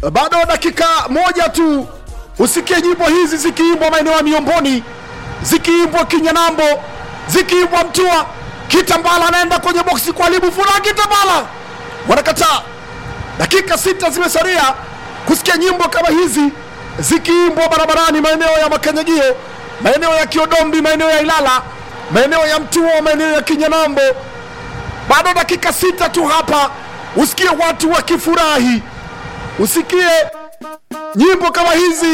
bado dakika moja tu usikie nyimbo hizi zikiimbwa maeneo ya Miomboni, zikiimbwa Kinyanambo, zikiimbwa Mtua. Kitambala anaenda kwenye boksi kwa Alibu Fula, Kitambala wanakataa. Dakika sita zimesalia kusikia nyimbo kama hizi zikiimbwa barabarani, maeneo ya Makanyagio, maeneo ya Kiodombi, maeneo ya Ilala, maeneo ya Mtua, maeneo ya Kinyanambo. Bado dakika sita tu hapa, usikie watu wakifurahi, usikie nyimbo kama hizi